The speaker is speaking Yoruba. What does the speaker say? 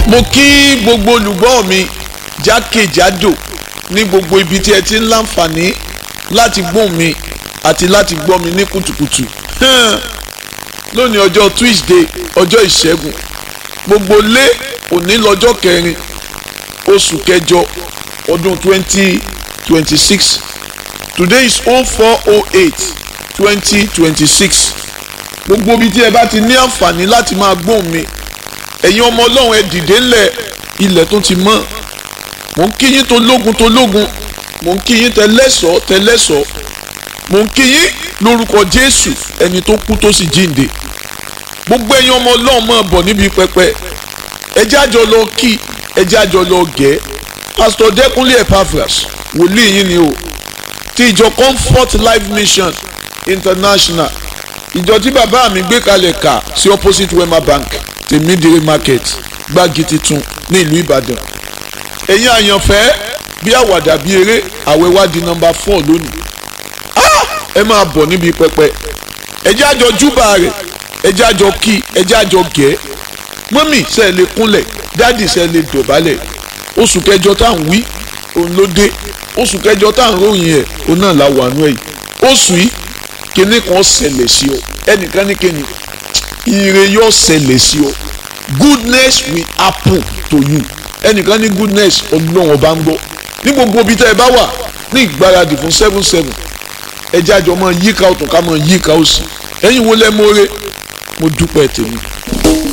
mo kí gbogbo olùgbọ́ mi jákèjádò ní gbogbo ibi tí ẹ ti ń láǹfààní láti gbóhùn mi àti láti gbọ́ mi ní kùtùkùtù lónìí ọjọ́ Tuesday ọjọ́ ìṣẹ́gun gbogbo lé òní lọ́jọ́ kẹrin oṣù kẹjọ ọdún twenty twenty six today is oh four oh eight twenty twenty six gbogbo ibi tí ẹ bá ti ní àǹfààní láti máa gbóhùn mi ẹ̀yin ọmọ ọlọ́run ẹ dìde ńlẹ̀ ilẹ̀ tó ti mọ́ mò ń kí yín tó lógun tó lógun mò ń kí yín tẹlẹ́sọ̀ tẹlẹ́sọ̀ mò ń kí yín lórúkọ jésù ẹni tó kú tó sì jíǹde gbogbo ẹ̀yin ọmọ ọlọ́run máa bọ̀ níbi pẹpẹ ẹjẹ́ àjọ lọ kí ẹjẹ́ àjọ lọ gẹ̀ pásítọ̀ dẹ́kunlé epaphras wòlíì yín ni o ti ìjọ comfort life mission international ìjọ tí bàbá mi gbé kalẹ̀ kà sí opposite wema bank tèmídìrí market gbági titun ní ìlú ìbàdàn ẹ̀yin àyànfẹ́ bí àwàdà bí eré àwẹ̀ wá di nọmba four lónìí ẹ máa bọ̀ níbi pẹpẹ ẹ jẹ́ àjọ júbà rẹ̀ ẹ jẹ́ àjọ kí ẹ jẹ́ àjọ gẹ̀ mọ́mì ṣe lè kúnlẹ̀ dáàdì ṣe lè dọ̀bálẹ̀ oṣù kẹjọ tá à ń wí òun ló dé oṣù kẹjọ tá à ń ròyìn ẹ̀ òun náà la wà nú ẹ̀ yìí oṣù yìí kíní kan ṣẹlẹ̀ sí ọ ẹnìkan ní kíni ire yóò ṣẹlẹ̀ sí ọ goodness will happen to you ẹnìkan ní goodness ọlọ́run ọba ń gbọ́ ní gbogbo ibi tẹ́ ẹ bá wà ní ìgbáradì fún seven seven ẹ jẹ́ àjọ máa yíká ọ̀tún ká máa yíká òsì ẹ̀yin wo lẹ́ mọ́re mo dúpẹ́ tèmi